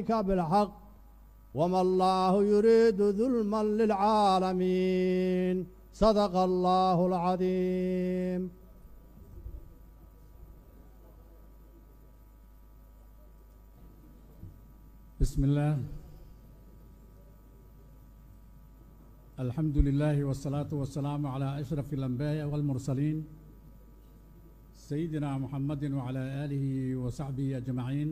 ذلك بالحق وما الله يريد ظلما للعالمين صدق الله العظيم بسم الله الحمد لله والصلاة والسلام على أشرف الأنبياء والمرسلين سيدنا محمد وعلى آله وصحبه أجمعين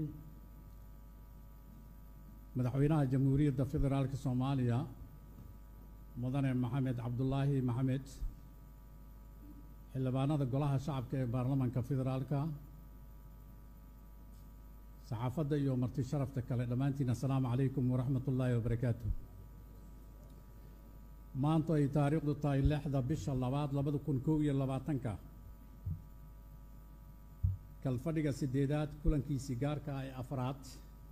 مدحوينها جمهورية فدرالك الصومالية مدن محمد عبد الله محمد xildhibaanada golaha shacabka ee baarlamaanka federaalka saxaafadda iyo marti sharafta kale dhammaantiin assalaamu calaykum waraxmat ullaahi wabarakaatu maanta ay taariikhdu tahay lixda bisha labaad labada kun kow iyo labaatanka kalfadhiga siddeedaad kulankiisii gaarka ah ee afraad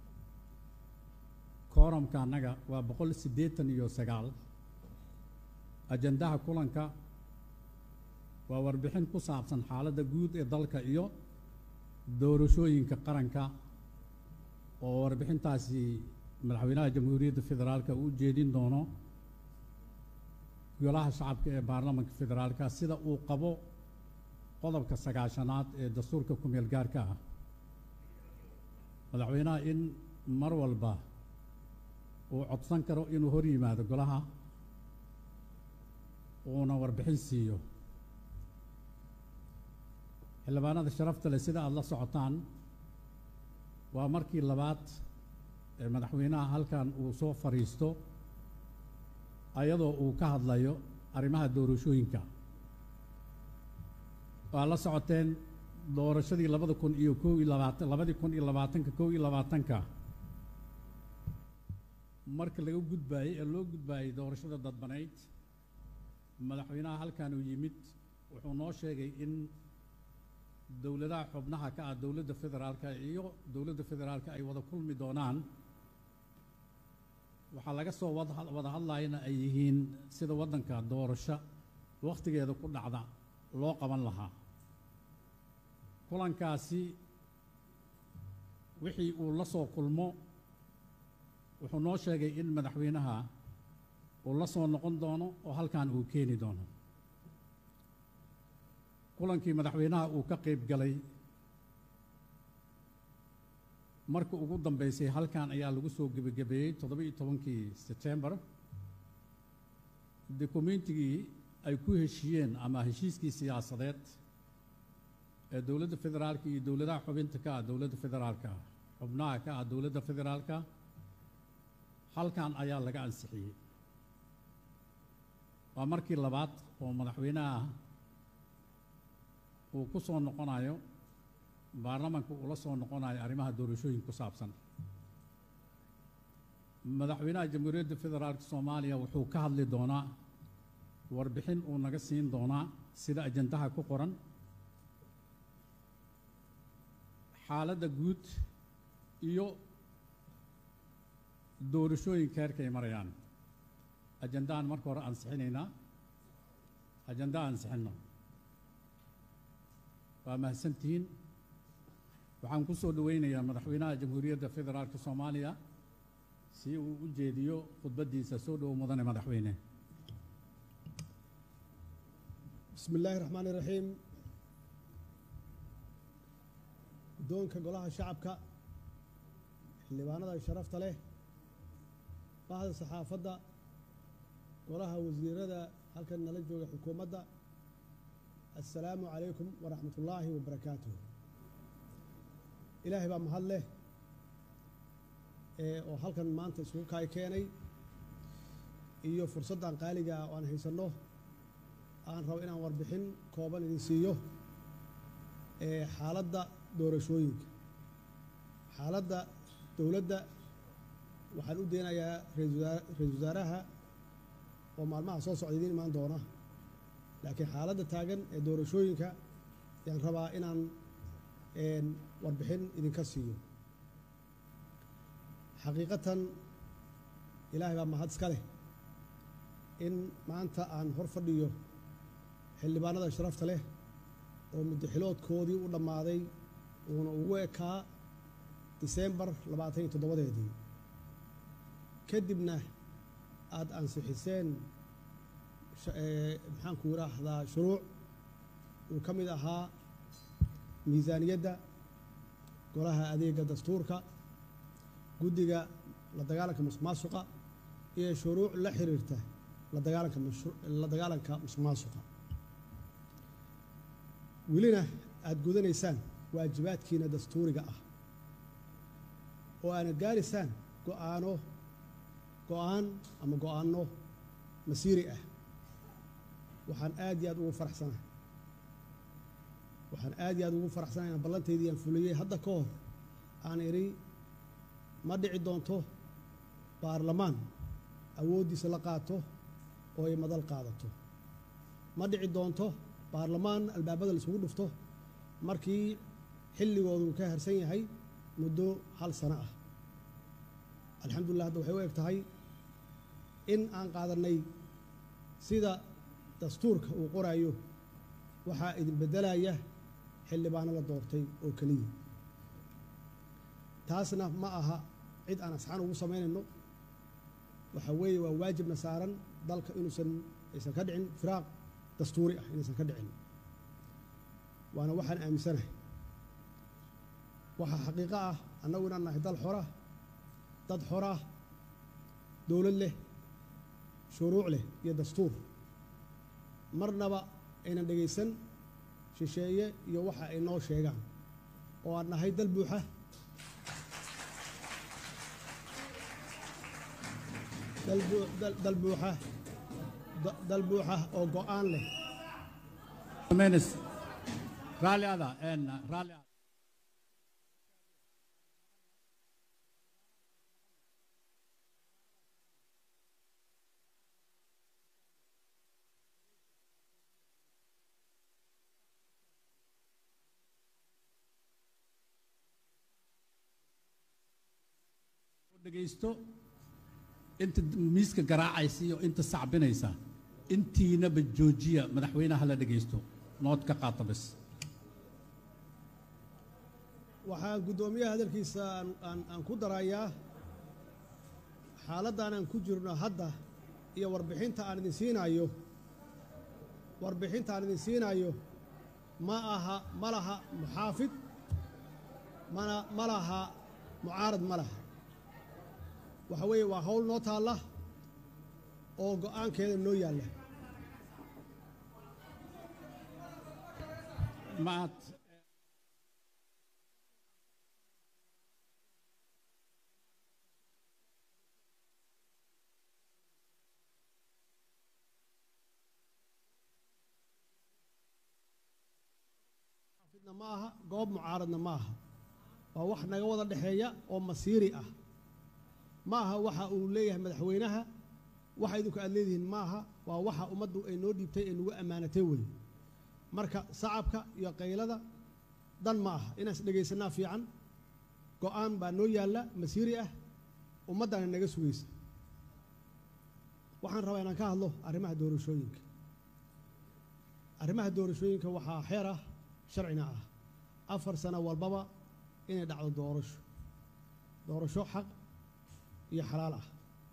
kooramka annaga waa boqol siddeetan iyo sagaal ajandaha kulanka waa warbixin ku saabsan xaaladda guud ee dalka iyo doorashooyinka qaranka oo warbixintaasi madaxweynaha jamhuuriyadda federaalka uu jeedin doono golaha shacabka ee baarlamanka federaalka sida uu qabo qodobka sagaashanaad ee dastuurka ku-meel gaarka ah madaxweynaha in mar walba uu codsan karo inuu hor yimaado golaha uuna warbixin siiyo xildhibaanada sharafta leh sida aada la socotaan waa markii labaad ee madaxweynaha halkan uu soo fadhiisto ayadoo uu ka hadlayo arrimaha doorashooyinka waa la socoteen doorashadii labada kun iyo kow iyo labaatan labadii kun iyo labaatanka kow iyo labaatanka marka laga gudbaayey ee loo gudbaayey doorashada dadbanayd madaxweynaha halkan uu yimid wuxuu noo sheegay in dowladaha xubnaha ka ah dowladda federaalka iyo dowladda federaalka ay wada kulmi doonaan waxaa laga soo wada hadlayana ay yihiin sida waddanka doorasho wakhtigeeda ku dhacda loo qaban lahaa kulankaasi wixii uu la soo kulmo wuxuu noo sheegay in madaxweynaha uu la soo noqon doono oo halkan uu keeni doono kulankii madaxweynaha uu ka qayb galay marka ugu dambeysay halkan ayaa lagu soo gebagabeeyey toddoba-iyo tobankii setembar dokumentigii ay ku heshiiyeen ama heshiiskii siyaasadeed ee dowladda federaalka iyo dowladaha xubinta ka ah dowladda federaalka xubnaha ka ah dowladda federaalka halkan ayaa laga ansixiyey waa markii labaad oo madaxweynaha uu ku soo noqonayo baarlamanka uu la soo noqonayo arrimaha doorashooyin ku saabsan madaxweynaha jamhuuriyadda federaalka soomaaliya wuxuu ka hadli doonaa warbixin uu naga siin doonaa sida ajandaha ku qoran xaaladda guud iyo doorashooyinka heerka ay marayaan ajandahan marka hore ansixinaynaa ajanda ansixinno waa mahadsantihiin waxaan ku soo dhoweynayaa madaxweynaha jamhuuriyadda federaalka soomaaliya si uu u jeediyo khudbaddiisa soo dhowo mudane madaxweyne bismi illaahi raxmaani raxiim guddoonka golaha shacabka xildhibaanada sharafta leh bahda saxaafadda golaha wasiirada halkan nala jooga xukuumadda assalaamu calaykum waraxmat ullaahi wabarakaatuh ilaahay baa mahad leh ee oo halkan maanta isugu kaay keenay iyo fursaddan qaaliga ah oo aan haysanno aan rabo inaan warbixin kooban idin siiyo ee xaaladda doorashooyinka xaaladda dowladda waxaan u deenayaa ra-isul wasaaraha oo maalmaha soo socda idiin imaan doona laakiin xaaladda taagan ee doorashooyinka ayaan rabaa inaan warbixin idinka siiyo xaqiiqatan ilaahay baa mahad iska leh in maanta aan hor fadhiyo xildhibaanada sharafta leh oo muddaxiloodkoodii u dhammaaday uuna ugu ekaa diseembar labaatan iyo toddobadeedii kadibna aada ansixiseen maxaanku yidhaahdaa shuruuc uu ka mid ahaa miisaaniyadda golaha adeega dastuurka guddiga la dagaalanka musuqmaasuqa iyo shuruuc la xiriirta la dagaalanka la dagaalanka musuqmaasuqa welina aada gudanaysaan waajibaadkiina dastuuriga ah oo aana gaaraysaan go-aano go-aan ama go-aanno masiiri ah waxaan aad iyo aad ugu faraxsanahay waxaan aad iyo aad ugu faraxsanahay inaan ballantaydii aan fuliyey hadda ka hor aan idhi ma dhici doonto baarlamaan awooddiisa la qaato oo ay madal qaadato ma dhici doonto baarlamaan albaabada la isugu dhufto markii xilligoodu ka harsan yahay muddo hal sano ah alxamdulillah hadda waxay u eg tahay in aan qaadannay sida dastuurka uu qoraayo waxaa idin beddelaya xildhibaano la doortay oo keliya taasna ma aha cid aan asxaan ugu samaynayno waxa weeye waa waajibna saaran dalka inuusan aysan ka dhicin firaaq dastuuri ah inaysan ka dhicin waana waxaan aaminsanahay waxaa xaqiiqo ah annagu inaan nahay dal xora dad xorah dowlad leh shuruuc leh iyo dastuur marnaba aynan dhegaysan shisheeye iyo waxa ay noo sheegaan oo aan nahay dal buuxa dal buuxa dal buuxa oo go-aan leh menes raalli ada en raalli ada dhegaysto inta miiska garaacaysa iyo inta sacbinaysa intiinaba joojiya madaxweynaha la dhegaysto nood ka qaata bas waxaan guddoomiyaha hadalkiisa aan aan ku darayaa xaaladdan aan ku jirno hadda iyo warbixinta aan idin siinaayo warbixinta aan idin siinaayo ma aha ma laha muxaafid mana ma laha mucaarad ma laha waxa weeye waa hawl noo taalla oo go'aankeeda noo yaalla maad muxaafidna ma aha goob mucaaradna ma aha waa wax naga wada dhexeeya oo masiiri ah ma aha waxa uu leeyahay madaxweynaha waxa idinku aad leedihiin ma aha waa waxa ummaddu ay noo dhiibtay ee nagu ammaanatay wey marka sacabka iyo qaylada dan ma aha inaan is dhegaysanaa fiican go'aan baa noo yaalla masiiri ah ummaddana naga sugaysa waxaan rabaa inaan ka hadlo arrimaha doorashooyinka arrimaha doorashooyinka waxaa xeer ah sharcina ah afar sano walbaba inay dhacdo doorasho doorasho xaq iyo xalaal ah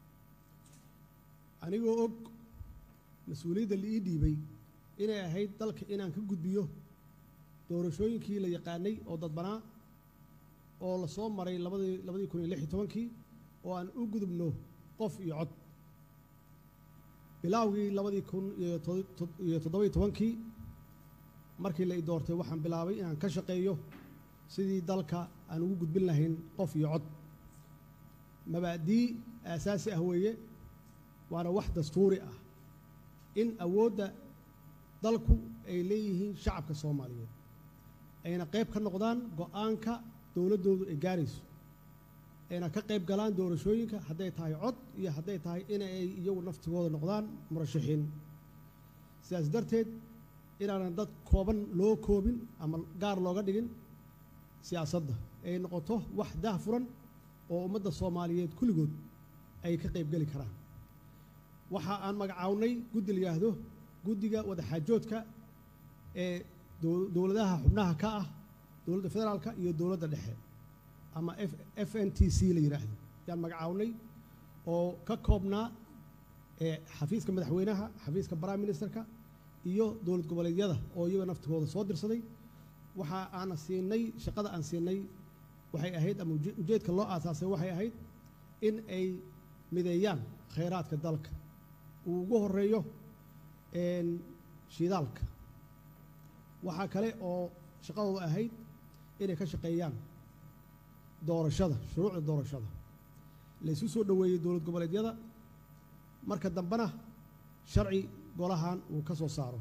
anigoo og mas-uuliyadda la ii dhiibay inay ahayd dalka inaan ka gudbiyo doorashooyinkii la yaqaanay oo dadbanaa oo la soo maray labadii labadii kun iyo lix iyo tobankii oo aan u gudubno qof iyo cod bilaawgii labadii kun iyo iyo toddoba iyo tobankii markii la i doortay waxaan bilaabay inaan ka shaqeeyo sidii dalka aan ugu gudbin lahayn qof iyo cod mabaadii aasaasi ah weeye waana wax dastuuri ah in awoodda dalku ay leeyihiin shacabka soomaaliyeed ayna qayb ka noqdaan go'aanka dowladdoodu ay gaarayso ayna ka qayb galaan doorashooyinka hadday tahay cod iyo hadday tahay inay iyagu naftigooda noqdaan murashaxiin sidaas darteed inaanan dad kooban loo koobin ama gaar looga dhigin siyaasadda ay noqoto wax daah furan oo ummadda soomaaliyeed kulligood ay ka qayb geli karaan waxa aan magacawnay guddi la yidhaahdo guddiga wadaxaajoodka ee dowladaha xubnaha ka ah dowladda federaalka iyo dowladda dhexe ama f n t c la yidhaahdo yaan magacawnay oo ka koobnaa ee xafiiska madaxweynaha xafiiska prime ministerka iyo dowlad goboleedyada oo iyaga naftigooda soo dirsaday waxa aana siinay shaqada aan siinay waxay ahayd ama uje- ujeedka loo aasaasay waxay ahayd in ay mideeyaan khayraadka dalka uu ugu horeeyo een, shidaalka waxaa kale oo shaqadooda ahayd inay ka shaqeeyaan doorashada shuruucda doorashada laysu soo dhoweeyey dowlad goboleedyada marka dambena sharci golahan uu ka soo saaro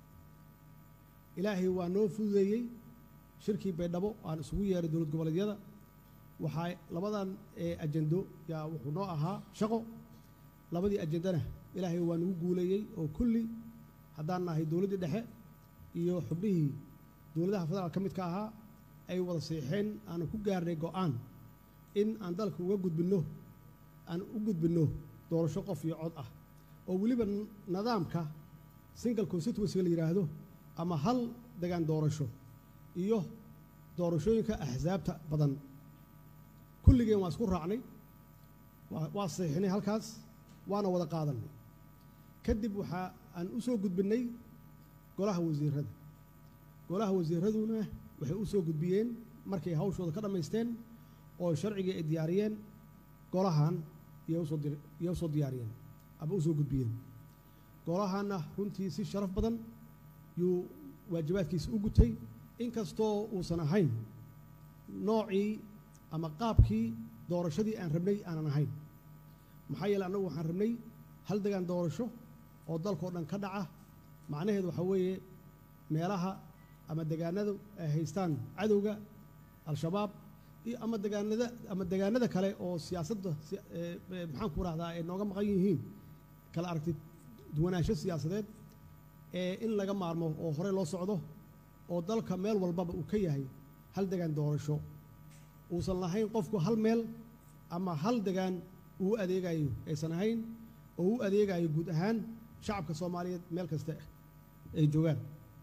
ilaahay waa noo fududeeyey shirkii baydhabo aan isugu yeeray dowlad goboleedyada waxaa labadan ee ajendo yaa wuxuu noo ahaa shaqo labadii ajendana ilaahay waa nagu guuleeyey oo kulli haddaan nahay dowladdii dhexe iyo xubnihii dowladaha federaalka ka midka ahaa ay wada seexeen aanu ku gaarnay go'aan in aan dalka uga gudbinno aan u gudbinno doorasho qof iyo cod ah oo weliba n- nidaamka single constituency la yidhaahdo ama hal degaan doorasho iyo doorashooyinka axsaabta badan kulligeen waa isku raacnay waa waa saxiixnay halkaas waana wada qaadanay kadib waxaa aan u soo gudbinnay golaha wasiirada golaha wasiiraduna waxay u soo gudbiyeen markay hawshooda ka dhammaysteen oo sharcigii ay diyaariyeen golahan iyay usoo dir iyay usoo diyaariyeen ama usoo gudbiyeen golahanna runtii si sharaf badan yuu waajibaadkiisa u gutay inkastoo uusan ahayn noocii ama qaabkii doorashadii aan rabnay aanan ahayn maxaa yeele annagu waxaan rabnay hal degaan doorasho oo dalkao dhan ka dhaca macnaheedu waxaa weeye meelaha ama degaanadu ay haystaan cadowga al-shabaab iyo ama degaanada ama degaanada kale oo siyaasadda si- ee, ee, maxaan ku rahdaa ay nooga maqan yihiin kala aragti duwanaansho siyaasadeed ee in laga maarmo oo hore loo socdo oo dalka meel walbaba uu ka yahay hal degaan doorasho uusan lahayn qofku hal meel ama hal degaan uu u adeegayo aysan ahayn oo u adeegayo guud ahaan shacabka soomaaliyeed meel kasta ay joogaan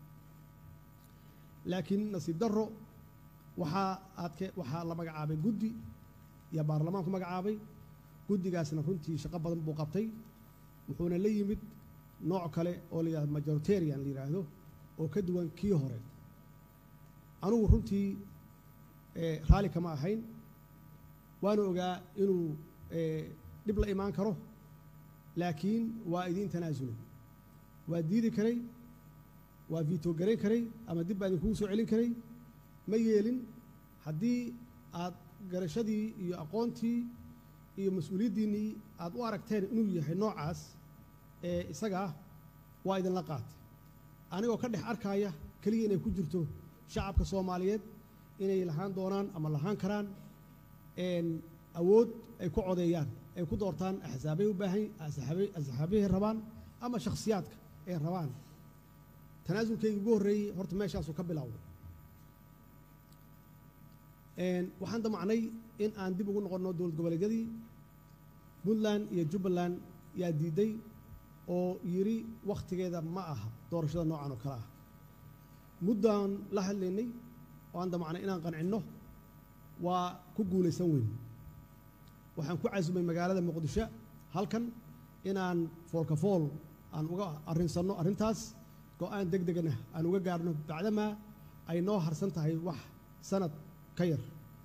laakiin nasiib darro waxaa aadke waxaa la magacaabay guddi iyo baarlamaanku magacaabay guddigaasna runtii shaqo badan buu qabtay wuxuuna la yimid nooc kale oo la yidhahdo majoritarian la yidhaahdo oo ka duwan kii hore anugu runtii eh, raalli kama ahayn waana ogaa inuu eh, dhib la imaan karo laakiin waa idiin tanaasulay waa diidi karay waa viito garayn karay ama dib baa idinkugu soo celin karay ma yeelin haddii aad garashadii iyo aqoontii iyo mas-uuliyaddiinnii aad u aragteen inuu yahay noocaas ee isaga ah waa idinla qaatay anigoo ka dhex arkaya keliya inay ku jirto shacabka soomaaliyeed inay lahaan doonaan ama lahaan karaan een, awood ay ku codeeyaan ay ku doortaan axsaabay u baahan axsaabay- axsaabihay rabaan ama shakhsiyaadka ay rabaan tanaasulkayga ugu horreeyey horta meeshaasuu ka bilowday Een, waxaan damacnay in aan dib ugu noqonno dowlad goboleedyadii puntland iyo jubbaland yaa diiday oo yidhi wakhtigeeda ma aha doorashada noocan oo kale ah muddaan la hadlaynay oo aan damacnay inaan qancinno waa ku guulaysan weyn waxaan ku casumay magaalada muqdisho halkan inaan foolka fool aan uga arrinsanno arrintaas go-aan deg degana aan uga gaarno bacdamaa ay noo harsan tahay wax sanad ka yar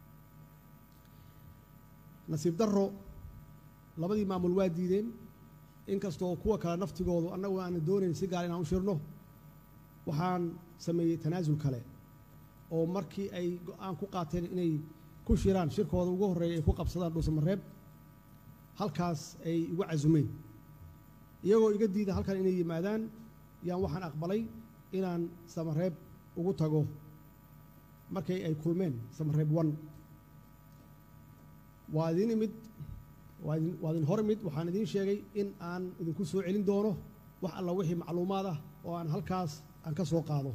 nasiib darro labadii maamul waa diideen inkastoo kuwa kale naftigoodu annagu aanan doonayn si gaar inaan u shirno waxaan sameeyey tanaasul kale oo markii ay go-aan ku qaateen inay ku shiraan shirkooda ugu horreeya ay ku qabsadaan dhuusamareeb halkaas ay igu casumeen iyagoo iga diida halkan inay yimaadaan yaan waxaan aqbalay inaan samareeb ugu tago markay ay kulmeen samareeb one waa idin imid waa idin waa idin hor imid waxaan idiin sheegay in aan idinku soo celin doono wax alla wixii macluumaad ah oo aan halkaas aan ka soo qaado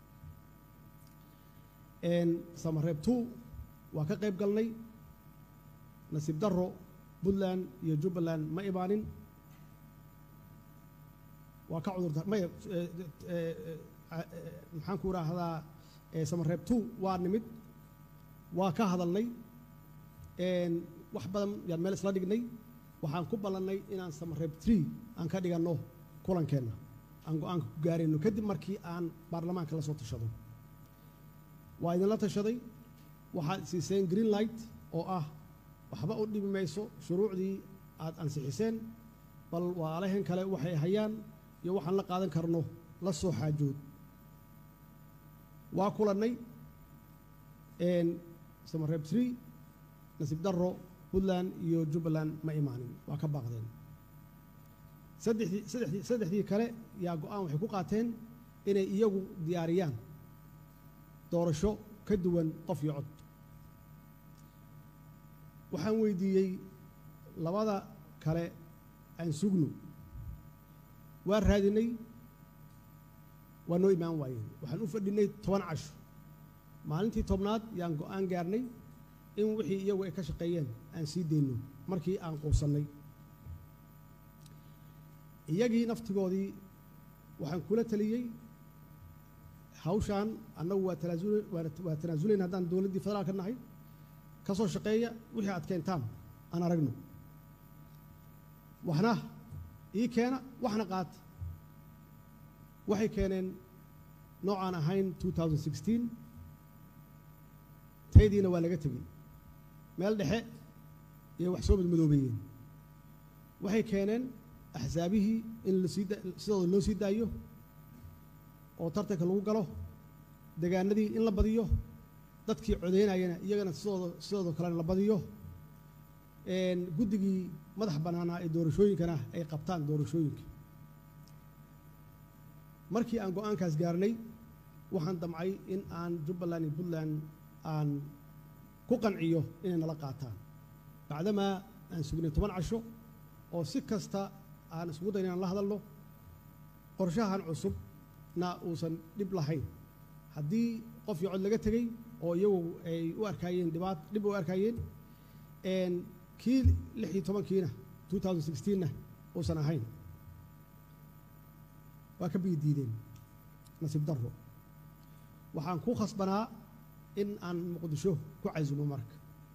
Een, samareeb two waa ka qayb galnay nasiib darro puntland iyo jubbaland ma imaanin waa ka cudurta maya eh, eh, eh, maxaan ku idhaahdaa eh, samareeb two waa nimid waa ka hadalnay een, wax badan yaan meel isla dhignay waxaan ku ballannay inaan samareeb tree aan ka dhiganno kulankeenna aan go-aanka ku gaarayno kadib markii aan baarlamaanka la soo tashado waa idinla tashaday waxaad siiseen green light oo ah waxba u dhibi mayso shuruucdii aad ansixiseen bal waalahan kale waxay hayaan iyo waxaan la qaadan karno la soo xaajood waa kulannay samareeb tree nasiib darro puntland iyo jubbaland ma imaanin waa ka baaqdeen saddexdii saddexdii saddexdii kale yaa go-aan waxay ku qaateen inay iyagu diyaariyaan doorasho ka duwan qof iyo cod waxaan weydiiyey labada kale aan sugno waa raadinay waa noo imaan waayeen waxaan u fadhinay toban casho maalintii tobnaad yaan go-aan gaarnay in wixii iyagu ay ka shaqeeyeen aan sii dayno markii aan quusannay iyagii naftigoodii waxaan kula taliyey hawshaan annagu waa tanaasul waa tanaasulayn haddaan dowladdii federaalka nahay ka soo shaqeeya wixii aad keentaan aan aragno waxna ii keena waxna qaata waxay keeneen noocaan ahayn taydiina waa laga tegey meel dhexe iyo wax soo madmadoobeeyeen waxay keeneen axsaabihii in lasii sidooda loo sii daayo oo tartanka lagu galo degaanadii in la badiyo dadkii codeynayana iyagana sidooda sidooda kalena la badiyo guddigii madax bannaanaa ee doorashooyinkana ay qabtaan doorashooyinka markii aan go-aankaas gaarnay waxaan damcay in aan jubbaland iyo puntland aan ku qanciyo inay nala qaataan bacdamaa aan sugnay toban casho oo si kasta aan isugu dayn inaan la hadalno qorshahan cusubna uusan dhib lahayn haddii qof iyo cod laga tegey oo iyagu ay u arkaayeen dhibaat dhib u arkaayeen kii lix iyo tobankiina two thousand sixteenna uusan ahayn waa ka biyi diideen nasiib darro waxaan ku khasbanaa in aan muqdisho ku casumo marka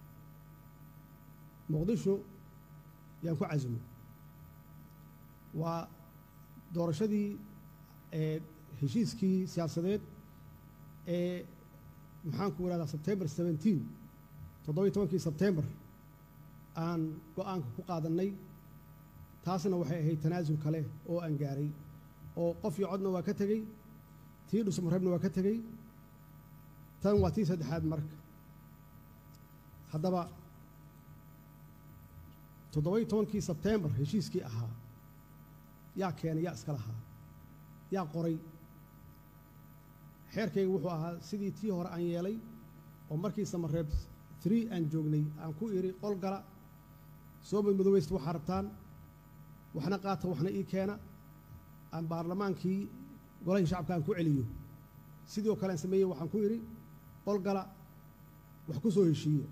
muqdisho yaan ku casumo waa doorashadii ee heshiiskii siyaasadeed ee maxaanku ihahdaa sebtembar seventeen toddobiyo tobankii sebtembar aan go-aanka ku qaadannay taasna waxay ahayd tanaasul kale oo aan gaaray oo qof iyo codna waa ka tegey tii dhusmareebna waa ka tegey tan waa tii saddexaad marka haddaba toddoba-iyo tobankii sebtembar heshiiskii ahaa yaa keenay yaa iska lahaa yaa qoray xeerkayga wuxuu ahaa sidii tii hore aan yeelay oo markii samareeb tree aan joognay aan ku idhi qol gala soo madmadoweysta waxaa rabtaan waxna qaata waxna ii keena aan baarlamaankii golahii shacabka aan ku celiyo sidii oo kale aan sameeyey waxaan ku idhi qol gala wax ku soo heshiiya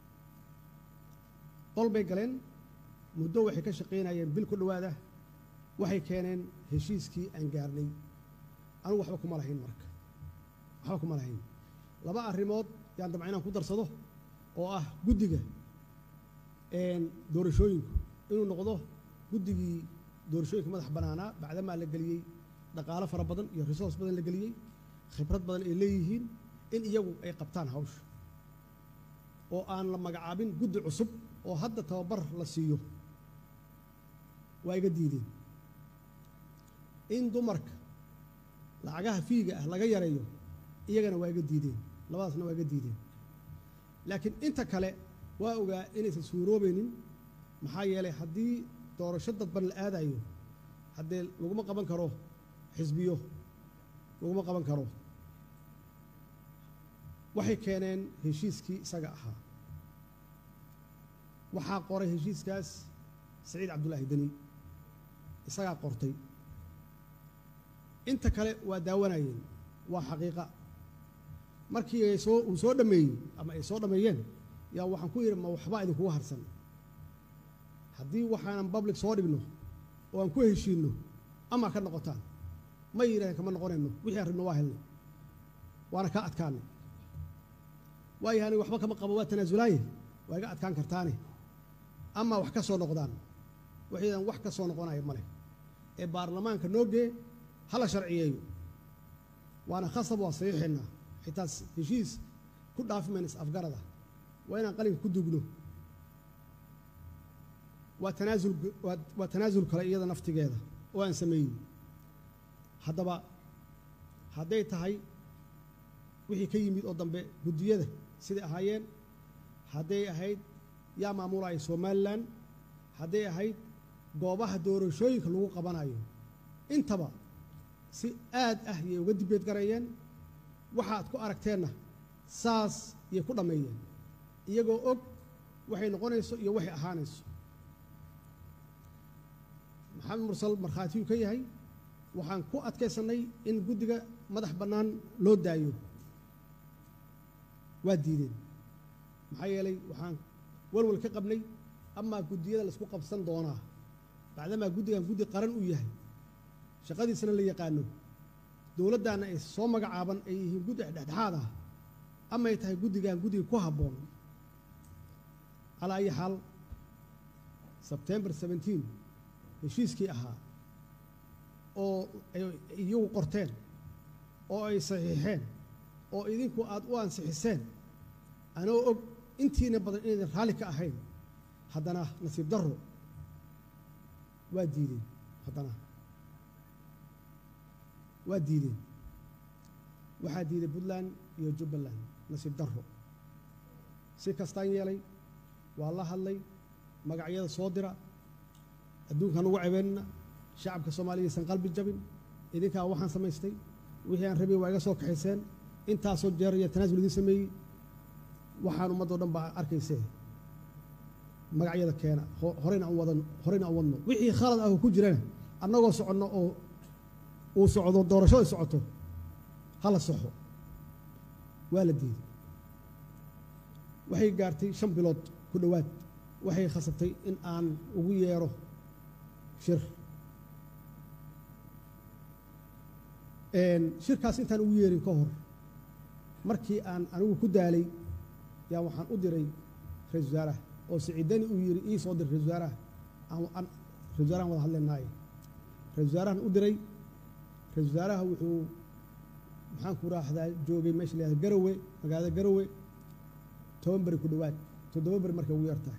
qol bay galeen muddo waxay ka shaqaynayeen bil ku dhowaada waxay keeneen heshiiskii aan gaarnay anugu waxba kuma lahayn marka waxba kuma lahayn laba arrimood yaan damca inaan ku darsado oo ah guddiga doorashooyinku inuu noqdo guddigii doorashooyinka madax bannaanaa bacdamaa la geliyey dhaqaalo fara badan iyo resource badan la geliyey khibrad badan ay leeyihiin in iyagu ay qabtaan hawsha oo aan la magacaabin guddi cusub oo hadda tababar la siiyo waa iga diideen in dumarka lacagaha fiiga ah laga yareeyo iyagana waa iga diideen labadaasna waa iga diideen laakiin inta kale waa ogaa inaysan suuroobaynin maxaa yeelay haddii doorasho dadban la aadayo haddee laguma qaban karo xisbiyo laguma qaban karo waxay keeneen heshiiskii isaga ahaa waxaa qoray heshiiskaas saciid cabdullaahi deni isagaa qortay inta kale waa daawanayeen waa xaqiiqa markii ay soo uu soo dhammeeyey ama ay soo dhammeeyeen yaa waxaan ku yidhi ma waxba idinkugu harsan haddii waxaanan public soo dhigno oo aan ku heshiinno ama ka noqotaan ma yidhahdeen kama noqonayno wixii aan rabno waa helnay waana kaa adkaanay waayahay aniga waxba kama qabo waa tanaasulaaye waa iga adkaan kartaane ama wax ka soo noqdaan waxaydan wax ka soo noqonaya ma leh ee baarlamaanka noo gee hala sharciyeeyo waana khasab waa saxiixaynaa xitaa heshiis ku dhaafi mayna is afgarada waa inaan qalinka ku dugno waa tanaasul waa waa tanaasul kale iyada naftigeeda oo aan sameeyey haddaba hadday tahay wixii ka yimid oo dambe guddiyada siday ahaayeen hadday ahayd yaa maamulaya somalilan hadday ahayd goobaha doorashooyinka lagu qabanayo intaba si aad ah yay uga dibeed garayeen waxaad ku aragteenna saas yay ku dhammeeyeen iyagoo og waxay noqonayso iyo waxay ahaanayso maxamed mursal markhaatiyuu ka yahay waxaan ku adkaysannay in guddiga madax bannaan loo daayo waa diideen maxaa yeelay waxaan walwal ka qabnay amaa guddiyada laisku qabsan doonaa bacdamaa guddigan guddi qaran uu yahay shaqadiisana la yaqaano dowladdaanna ay soo magacaaban ay yihiin guddi dhexdhexaad ah amay tahay guddigan guddiga ku habboon calaa ayi xaal sebtembar seventeen heshiiskii ahaa oo ay iyagu qorteen oo ay saxiixeen oo idinku aada u ansixiseen anoo og intiina badan inaydan raalli ka ahayn haddana nasiib darro waa diideen haddana waa diideen waxaa diiday puntland iyo jubbaland nasiib darro si kastaan yeelay waa la hadlay magacyada soo dira adduunkaan ugu cebeynna shacabka soomaaliya aysan qalbi jabin idinkaa waxaan samaystay wixii aan rabay waa iga soo kaxayseen intaasoo jeer iyo tanaasul idiin sameeyey waxaan ummaddo dhan baa arkaysee magacyada keena horeyna aan wadan horeyna aan wadno wixii khalad ah oo ku jirana annagoo soconno oo uu socdo doorashada socoto hala soxo waa la diiday waxay gaartay shan bilood ku dhowaad waxay khasabtay in aan ugu yeero shir shirkaas intaan ugu yeerin ka hor markii aan anigu ku daalay yaa waxaan u diray ra-isul wasaaraha oo siciidani uu yidhi ii soo dir ra-isul wasaaraha aan ra-isul wasaarahan wada hadlaynaaye ra-isul wasaarahan u diray ra-isul wasaaraha wuxuu maxaan ku raahdaa joogay meesha la garowe magaalada garowe toban beri ku dhowaad toddoba beri markay ugu yartahay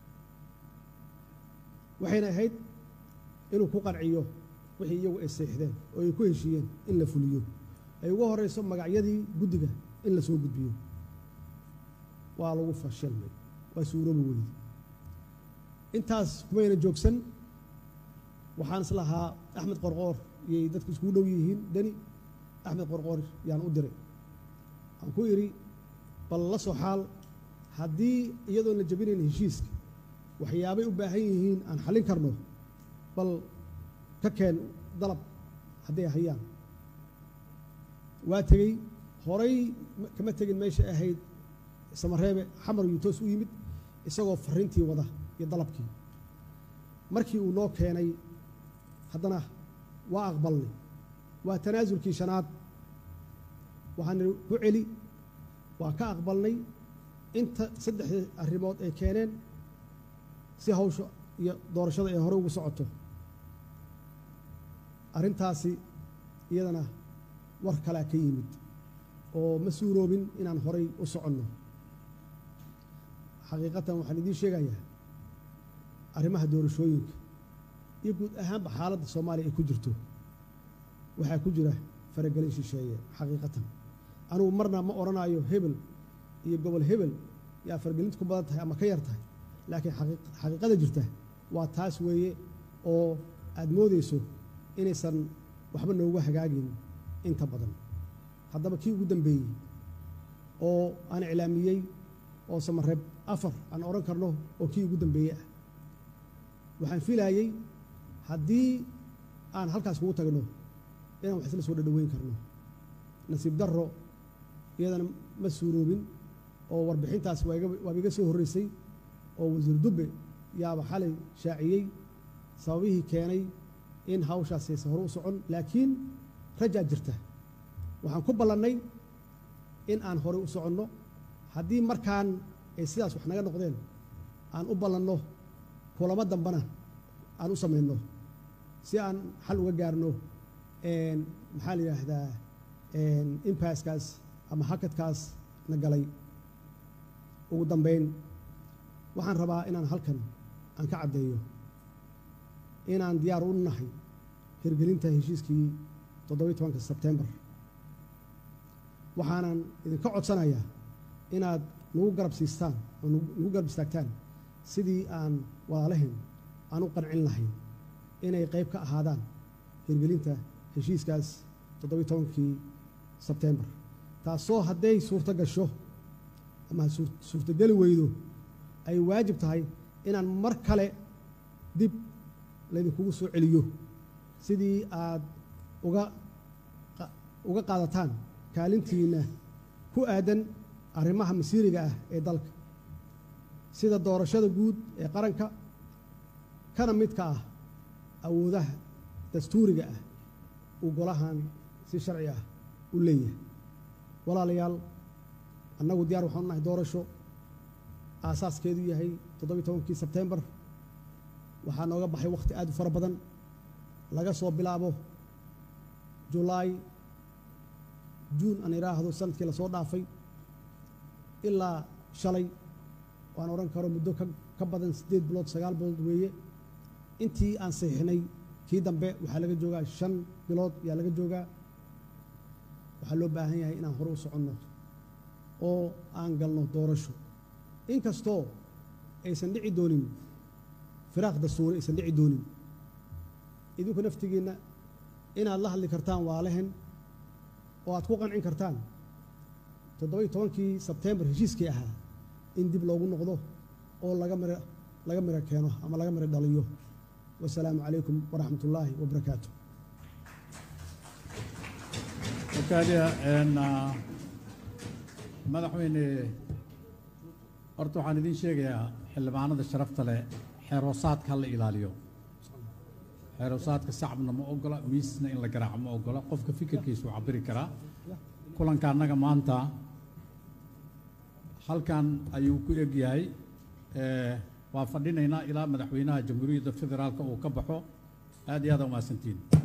waxayna ahayd inuu ku qanciyo wixii iyagu ay seexdeen oo ay ku heshiiyeen in la fuliyo ay ugu horeyso magacyadii guddiga in la soo gudbiyo waa lagu fashilmay waa suuroobi weydi intaas kumayna joogsan waxaan is lahaa axmed qorqoor iyay dadku iskugu dhow yihiin deni axmed qorqoor yaan u diray aan ku idhi bal la soo xaal haddii iyadoon la jabinayn heshiiska waxyaabay u baahan yihiin aan xallin karno bal ka keen dalab hadday hayaan waa tegey horay kama tegin meesha ahayd samareebe xamar yuu toos u yimid isagoo farriintii wada iyo dalabkii markii uu noo keenay haddana waa aqbalnay waa tanaasulkii shanaad waxaan idhi ku celi waa ka aqbalnay inta saddexdii arrimood ay keeneen si hawsha iyo doorashada ay hore ugu socoto arrintaasi iyadana war kalaa ka yimid oo ma suuroobin inaan horay u soconno xaqiiqatan waxaan idiin sheegayaa arrimaha doorashooyinka iyo guud ahaanba xaaladda soomaaliya ay ku jirto waxaa ku jira faragelin shisheeye xaqiiqatan anugu marna ma odhanaayo hebel iyo gobol hebel yaa faragelinta ku badan tahay ama ka yar tahay laakiin xaqiiqada jirta waa taas weeye oo aad moodayso inaysan waxba noogu hagaagin inta badan haddaba kii ugu dambeeyey oo aan iclaamiyey oo samareeb afar aan odhan karno oo kii ugu dambeeyey ah waxaan filaayey haddii aan halkaas kugu tagno inaan wax isla soo dhadhaweyn karno nasiib darro iyadana ma suuroobin oo warbixintaas waaba iga soo horreysay oo wasiir dubbe yaaba xalay shaaciyey sababihii keenay in hawshaas aysan hore u socon laakiin rajaa jirta waxaan ku ballannay in aan horey u soconno haddii markaan ay sidaas wax naga noqdeen aan u ballanno kulamo dambana aan u samayno si aan xal uga gaarno maxaa la yidhaahdaa impaskaas ama hakadkaas na galay ugu dambeyn waxaan rabaa inaan halkan aan ka caddeeyo inaan diyaar u nahay hirgelinta heshiiskii toddobiyi tobanka sebtembar waxaanan idinka codsanayaa inaad nagu garab siistaan oo nagu garab istaagtaan sidii aan walaalahayn aan u qancin lahayn inay qayb ka ahaadaan hirgelinta heshiiskaas toddobiyi tobankii sebtembar taasoo hadday suurto gasho ama suurtogeli weydo ay waajib tahay inaan mar kale dib laydinkugu soo celiyo sidii aad uga uga qaadataan kaalintiinna ku aadan arrimaha masiiriga ah ee dalka sida doorashada guud ee qaranka kana midka ah awoodaha dastuuriga ah uu golahan si sharci ah u leeyahay walaalayaal annagu diyaar waxaanu nahay doorasho aasaaskeedu yahay toddobiyi tobankii sebtembar waxaa nooga baxay wakhti aad u fara badan laga soo bilaabo julaay juun aan idhaahdo sanadkii lasoo dhaafay ilaa shalay waan odhan karo muddo ka badan siddeed bilood sagaal bilood weeye intii aan saxiixnay kii dambe waxaa laga joogaa shan bilood ayaa laga joogaa waxaa loo baahan yahay inaan hore u soconno oo aan galno doorasho inkastoo aysan dhici doonin firaaq dastuuri aysan dhici doonin idinku naftigiinna inaad la hadli kartaan waalehen oo aad ku qancin kartaan toddobiyi tobankii sebtembar heshiiskii ahaa in dib loogu noqdo oo laga miro laga miro keeno ama laga miro dhaliyo wasalaamu calaykum waraxmat ullaahi wabarakaatu wakaaliya madaxweyne horta waxaan idiin sheegayaa xildhibaanada sharafta leh xeeroosaadka ha la ilaaliyo xeeroosaadka sacabna ma ogola miisna in la garaaco ma ogola qofka fikirkiisu cabiri karaa kulanka annaga maanta halkan ayuu ku eg yahay waa fadhinaynaa ilaa madaxweynaha jamhuuriyadda federaalka uu ka baxo aad iyo aad umahadsantiin